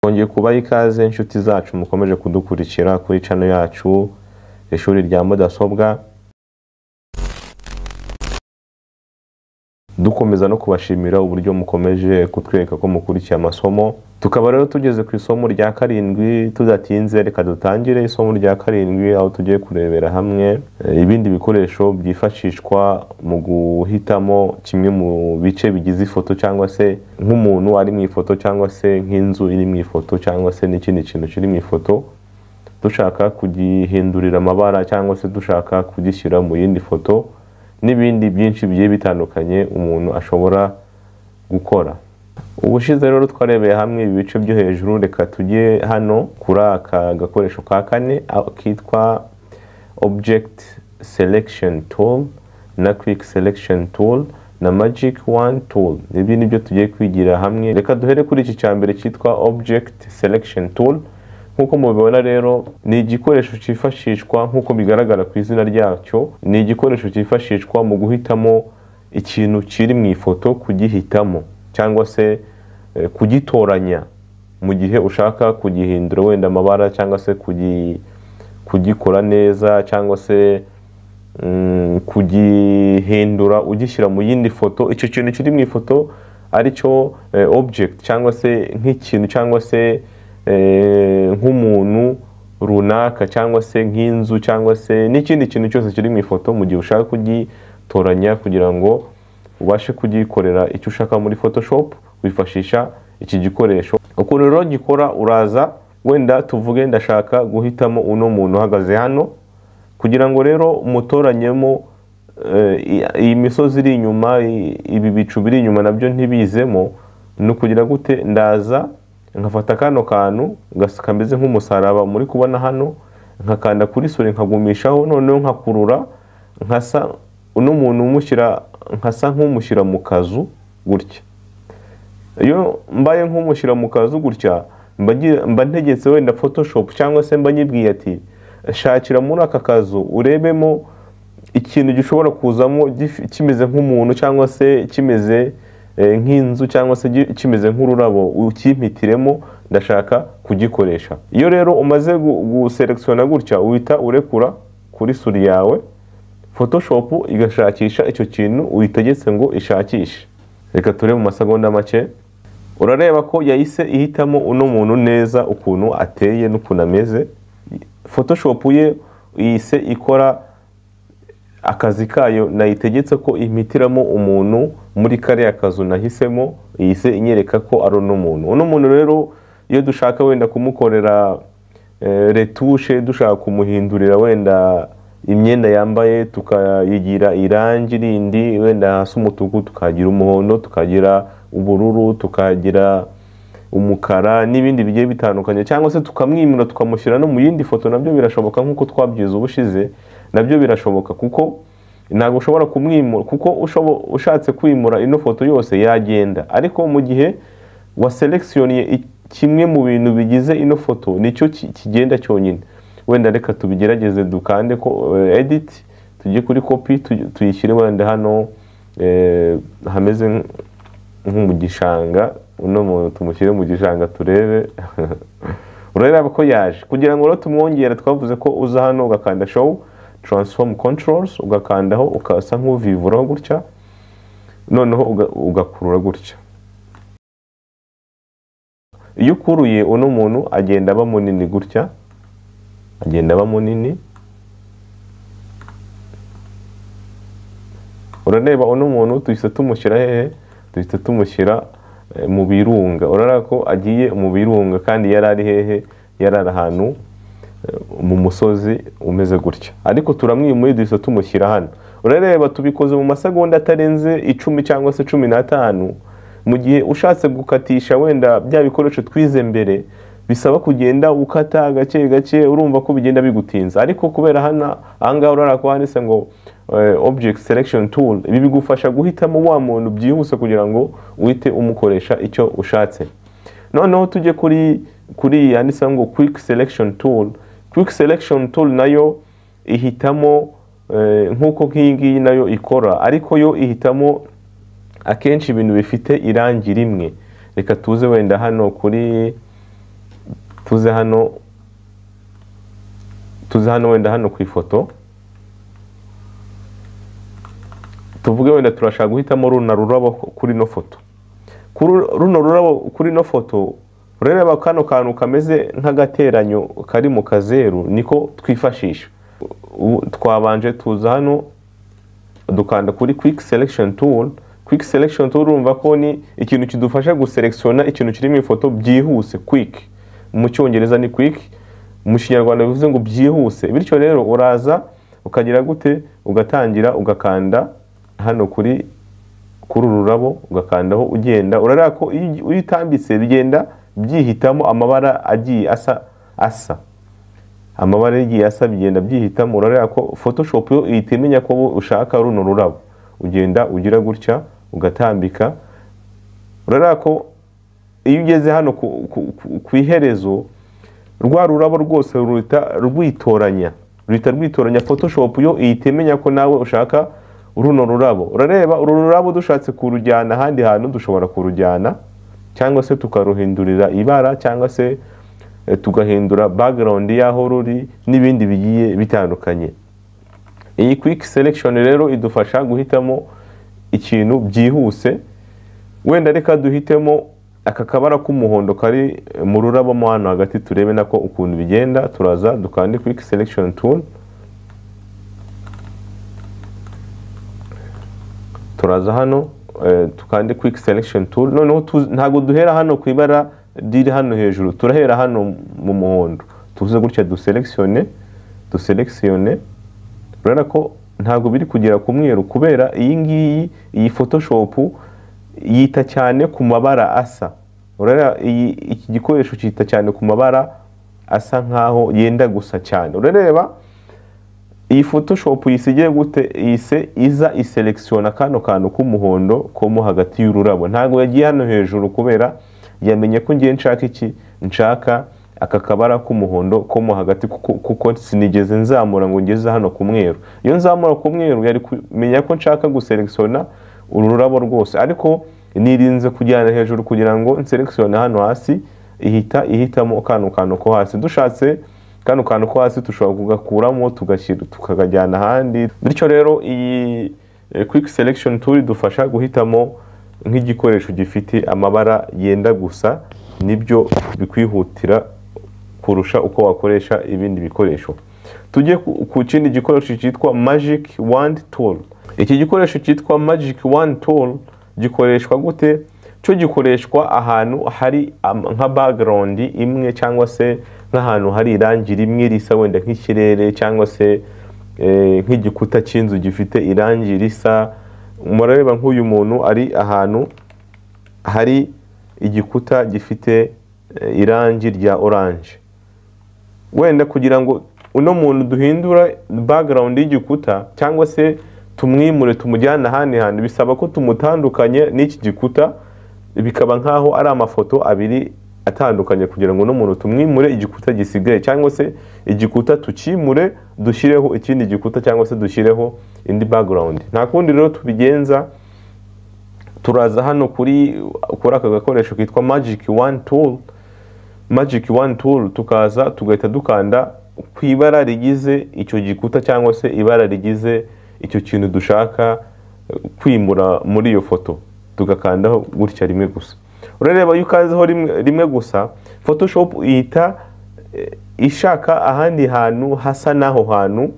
twongeye kubaha ikaze inshuti zacu mukomeje kudukurikira kuri cano yacu ishuri rya mudasobwa dukomeza no kubashimira uburyo mukomeje kutwereka ko mukurikiye amasomo tukaba rero tugeze ku isomo rya karindwi tudatinze reka dutangire isomo rya karindwi aho tugiye kurebera hamwe eh, ibindi bikoresho byifashishwa mu guhitamo kimwe mu bice bigize ifoto cyangwa se nk'umuntu ari mu ifoto cyangwa se nk'inzu iri mu ifoto cyangwa se n'ikindi kintu kiri mu ifoto dushaka kugihindurira amabara cyangwa se dushaka kugishyira mu yindi foto n'ibindi byinshi bigiye bitandukanye umuntu ashobora gukora ubushize rero twarebeye hamwe ibi bice byo hejuru reka tujye hano kuri aka gakoresho ka kane aho kitwa object selection tool na quick selection tool na magic one tool ibi ni byo tugiye kwigira hamwe reka duhere kuri iki cya mbere cyitwa object selection tool nk'uko mubibona rero ni igikoresho cyifashishwa nk'uko bigaragara ku izina ryacyo ni igikoresho cyifashishwa mu guhitamo ikintu kiri mu ifoto kugihitamo cyangwa se eh, kugitoranya mu gihe ushaka kugihindura wenda amabara cyangwa se kugi- kugikora neza cyangwa se mm, kugihindura ugishyira mu yindi foto icyo kintu kiri mu ifoto aricyo eh, object cyangwa se nk'ikintu cyangwa se eh, nk'umuntu runaka cyangwa se nk'inzu cyangwa se n'ikindi kintu cyose kiri mu ifoto mu gihe ushaka kugitoranya kugira ngo ubashe kugikorera icyo ushaka muri photoshop wifashisha iki gikoresho ukuntu rero gikora uraza wenda tuvuge ndashaka guhitamo uno muntu uhagaze hano kugira ngo rero mutoranyemo eh, i- iyi misozi iri inyuma i- ibi bicu biri inyuma nabyo ntibizemo ni ukugira gute ndaza nkafata kano kantu gas- kameze nk'umusaraba muri kubona hano nkakanda kuri sore nkagumishaho noneho nkakurura nkasa uno muntu umushyira nkasa nk'umushyira mu kazu gutya iyo mbaye nk'umushyira mu kazu gutya mba ngi- mba ntegetse wenda photoshop cyangwa se mba nyibwiye ati shakira muri aka kazu urebemo ikintu gishobora kuzamo gif- kimeze nk'umuntu cyangwa se kimeze eh, nk'inzu cyangwa se gi- kimeze nk'ururabo ukimpitiremo ndashaka kugikoresha iyo rero umaze gu- guselekisiona gutya uhita urekura kuri suri yawe photoshop igashakisha icyo kintu uyitegetse ngo ishakishe reka ture mu masegonda make urareba ko yahise ihitamo uno muntu neza ukuntu ateye n'ukuntu ameze photoshop ye yise ikora akazi kayo nayitegetse ko impitiramo umuntu muri kariya kazu nahisemo yise inyereka ko ari uno muntu uno muntu rero iyo dushaka wenda kumukorera eh, retushe dushaka kumuhindurira wenda imyenda yambaye tukayigira irangi rindi wenda hasi umutuku tukagira umuhondo tukagira ubururu tukagira umukara n'ibindi bigiye bitandukanye cyangwa se tukamwimura tukamushyira no mu yindi foto nabyo birashoboka nk'uko twabyize ubushize nabyo birashoboka kuko ntabwo ushobora kumwimura kuko ushobo- ushatse kwimura ino foto yose yagenda ariko mu gihe waselekisiyoniye i- kimwe mu bintu bigize ino foto nicyo ki- kigenda cyonyine wenda reka tubigerageze dukande ko eh, edit tujye kuri kopi tuyishyire wenda hano eh, hameze nk- nko mu gishanga uno muntu tumushyire mu gishanga turebe urareba ko yaje kugira ngo rero tumwongere twavuze ko uza hano ugakanda show transform controls ugakandaho ukasa nk'uvivuraho gutya noneho uga- ugakurura gutya iyo ukuruye uno muntu agenda aba munini gutya agenda aba munini urareba uno muntu duhita tumushyira hehe duhita tumushyira eh, mu birunga urareba ko agiye mu birunga kandi yari ari hehe yari ari ahantu eh, mu musozi umeze gutya ariko turamwimuye duhita tumushyira hano urareba tubikoze mu masegonda atarenze icumi cyangwa se cumi n'atanu mu gihe ushatse gukatisha wenda bya bikoresho twize mbere bisaba kugenda ukata gake gake urumva ko bigenda bigutinza ariko kubera hano ahangaha urabona ko handitse ngo eh, object selection tool ibi bigufasha guhitamo wa muntu byihuse kugira ngo uhite umukoresha icyo ushatse noneho tujye kuri kuri iyi yanditseho ngo quick selection tool quick selection tool nayo ihitamo eh, nk'uko nk'iyi ngiyi nayo ikora ariko yo ihitamo akenshi ibintu bifite irangi rimwe reka tuze wenda hano kuri tuze hano tuze hano wenda hano ku ifoto tuvuge wenda turashaka guhitamo runa rurabo kuri ino foto kuri runo rurabo kuri ino foto urareba kano kantu kameze nk'agateranyo kari mu kazeru niko twifashisha Ubu twabanje tuza hano dukanda kuri quick selection tool quick selection tool urumva ko ni ikintu kidufasha guselekisiona ikintu kiri mu ifoto byihuse quick mu cyongereza ni quick mu kinyarwanda bivuze ngo byihuse bityo rero uraza ukagira gute ugatangira ugakanda hano kuri kuri uru rurabo ugakandaho ugenda urareba ko iyo iyo utambitse bigenda byihitamo amabara agiye asa asa amabara yagiye asa bigenda byihitamo urareba ko photoshop yo ihita imenya ko ushaka runo rurabo ugenda ugira gutya ugatambika urareba ko iyo ugeze hano ku- ku- ku- ku iherezo rwa rurabo rwose ruhita rwitoranya ruhita rwitoranya photoshop yo ihita imenya ko nawe ushaka runo rurabo urareba uru rurabo dushatse kurujyana ahandi hantu dushobora kurujyana cyangwa se tukaruhindurira ibara cyangwa se eh, tugahindura background y'aho ruri n'ibindi bigiye bitandukanye iyi quick selection rero idufasha guhitamo ikintu byihuse wenda reka duhitemo aka kabara k'umuhondo kari mu rurabo mo hano hagati turebe nako ukuntu bigenda turaza dukande quick selection tool turaza hano eh, dukande quick selection tool noneho tu- ntabwo duhera hano ku ibara riri hano hejuru turahera hano mu muhondo tuvuze gutya duselekisione duselekisione urabona ko ntabwo biri kugera ku mweru kubera iyi ngiyi iyi photoshop yita cyane ku mabara asa urabona iyi iki gikoresho cyita cyane ku mabara asa nkaho yenda gusa cyane urareba iyi photoshop yisigiye gute yise iza iselekisiona kano kantu k'umuhondo ko mo hagati y'ururabo ntabwo yagiye hano hejuru kubera yamenye ko ngiye nshaka iki nshaka aka kabara k'umuhondo ko mo hagati kuko kuko sinigeze nzamura ngo ngeze hano ku mweru iyo nzamura ku mweru yari kumenya ko nshaka guselekisiona uru rurabo rwose ariko nirinze kujyana hejuru kugira ngo nselekisione hano hasi ihita ihitamo kano kantu ko hasi dushatse kano kantu ko hasi dushobora kugakuramo tugashyira tukakajyana ahandi bityo rero iyi eh, quick selection tool idufasha guhitamo nk'igikoresho gifite amabara yenda gusa nibyo bikwihutira kurusha uko wakoresha ibindi bikoresho tujye ku ku kindi gikoresho cyitwa magic wand tool iki gikoresho cyitwa magic wand tool gikoreshwa gute cyo gikoreshwa ahantu hari am- nka background imwe cyangwa se nk'ahantu hari irangi rimwe risa wenda nk'ikirere cyangwa se eh, nk'igikuta cy'inzu gifite irangi risa murareba nk'uyu muntu ari ahantu hari igikuta gifite eh, irangi rya oranje wenda kugira ngo uno muntu duhindura background y'igikuta cyangwa se tumwimure tumujyane ahandi hantu bisaba ko tumutandukanye n'iki gikuta bikaba nk'aho ari amafoto abiri atandukanye kugira ngo uno muntu tumwimure igikuta gisigaye cyangwa se igikuta tukimure dushyireho ikindi gikuta cyangwa se dushyireho indi background nta kundi rero tubigenza turaza hano kuri kuri aka gakoresho kitwa magic one tool magic one tool tukaza tugahita dukanda ku ibara rigize icyo gikuta cyangwa se ibara rigize icyo kintu dushaka eh, kwimura muri iyo foto tugakandaho gutya rimwe gusa urareba iyo ukazeho rimwe, rimwe gusa photoshop ihita eh, ishaka ahandi hantu hasa n'aho hantu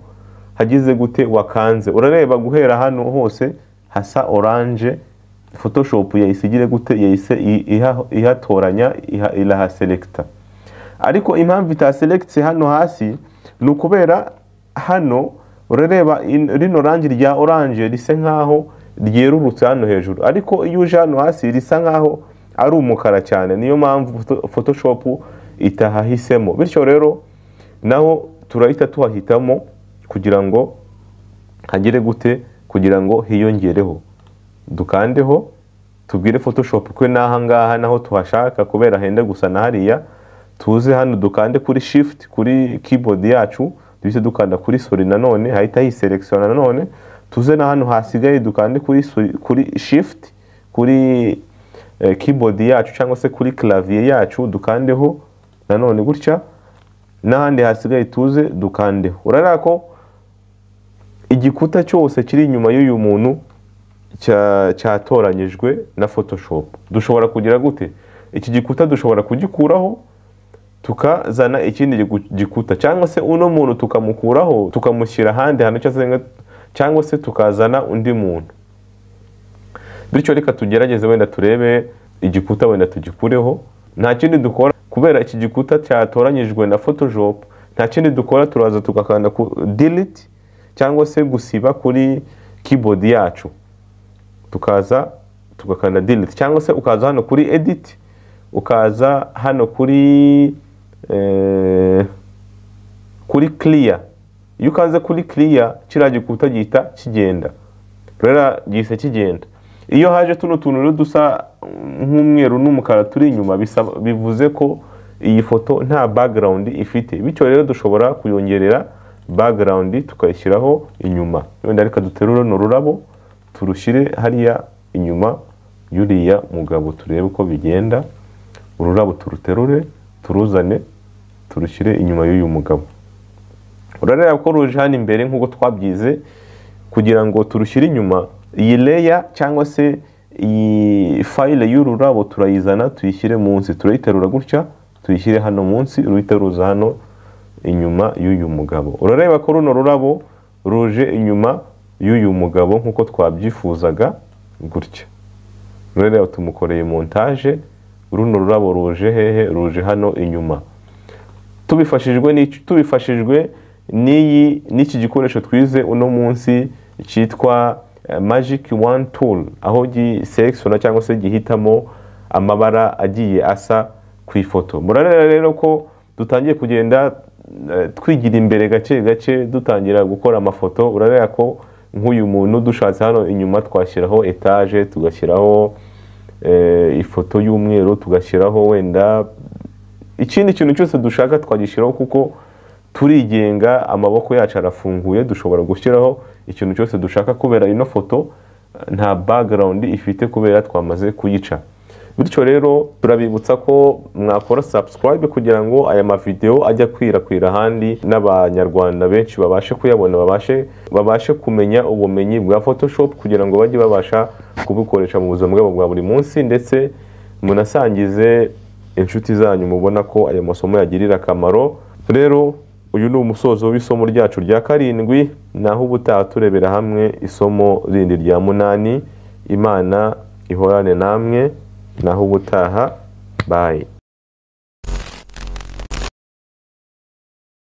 hagize gute wakanze urareba guhera hano hose hasa oranje photoshop yayisigire gute yahise i- iha- ihatoranya iha- irahaselekita ariko impamvu itaselekitse hano hasi ni ukubera hano urareba in- rino rangi rya oranje risa nkaho ryerurutse hano hejuru ariko iyo uje hano hasi risa nkaho ari umukara cyane niyo mpamvu photo- photoshop itahahisemo bityo rero naho turahita tuhahitamo kugira ngo hagire gute kugira ngo hiyongereho dukandeho tubwire photoshop ko n'aha ngaha naho tuhashaka kubera henda gusa na hariya tuze hano dukande kuri shift kuri keyboard yacu duhite dukanda kuri soli nanone hahita hiselekisiona nanone tuze na hano hasigaye dukande kuri, soli- kuri shift kuri eh, keyboard yacu cyangwa se kuri clavier yacu dukandeho nanone gutya n'ahandi hasigaye tuze dukandeho urabona ko igikuta cyose kiri inyuma y'uyu muntu cya- cyatoranyijwe na photoshop dushobora kugira gute iki gikuta dushobora kugikuraho tukazana ikindi gigu- gikuta cyangwa se uno muntu tukamukuraho tukamushyira ahandi hantu cyangwa se nga- cyangwa se tukazana undi muntu bityo reka tugerageze wenda turebe igikuta wenda tugikureho nta kindi dukora kubera iki gikuta cyatoranyijwe na photoshop nta kindi dukora turaza tugakanda ku delete cyangwa se gusiba kuri keyboard yacu tukaza tugakanda delete cyangwa se ukaza hano kuri edit ukaza hano kuri eh, kuri clear iyo ukaze kuri clear kiriya gikuta gihita kigenda rero gihise kigenda iyo haje tuno tuntu rero dusa nk'umweru n'umukara turi inyuma bisaba- bivuze ko iyi foto nta background ifite bityo rero dushobora kuyongerera background tukayishyiraho inyuma wenda reka duterure runo rurabo turushyire hariya inyuma y'uriya mugabo turebe uko bigenda ururabo turuterure turuzane turushyire inyuma y'uyu mugabo urareba ko ruje hano imbere nk'uko twabyize kugira ngo turushyire inyuma iyi leya cyangwa se iyi fayile y'ururabo turayizana tuyishyire munsi turayiterura gutya tuyishyire hano munsi uruyiteruza hano inyuma y'uyu mugabo urareba ko runo rurabo ruje inyuma y'uyu mugabo nk'uko twabyifuzaga gutya rurareba tumukoreye montage runo rurabo ruje hehe ruje hano inyuma tubifashijwe n'iki- tubifashijwe n'iyi n'iki gikoresho twize uno munsi cyitwa eh, magic one tool aho gisekisona cyangwa se gihitamo amabara agiye asa ku ifoto murareba rero ko dutangiye kugenda eh, twigira imbere gake gake dutangira gukora amafoto urareba ko nk'uyu muntu dushatse hano inyuma twashyiraho etaje tugashyiraho eh, ifoto y'umweru tugashyiraho wenda ikindi kintu cyose dushaka twagishyiraho kuko turigenga amaboko yacu arafunguye dushobora gushyiraho ikintu cyose dushaka kubera ino foto eh, nta background ifite kubera twamaze kuyica bityo rero turabibutsa ko mwakora subscribe kugira ngo aya mavidewo ajye akwirakwira ahandi n'abanyarwanda benshi babashe kuyabona babashe babashe kumenya ubumenyi bwa photoshop kugira ngo bajye babasha kubukoresha mu buzima bwabo bwa buri munsi ndetse munasangize inshuti zanyu mubona ko aya masomo yagirira akamaro rero uyu ni umusozo w'isomo ryacu rya karindwi naho ubutaha turebera hamwe isomo rindi rya munani imana ihorane namwe naho ubutaha bayi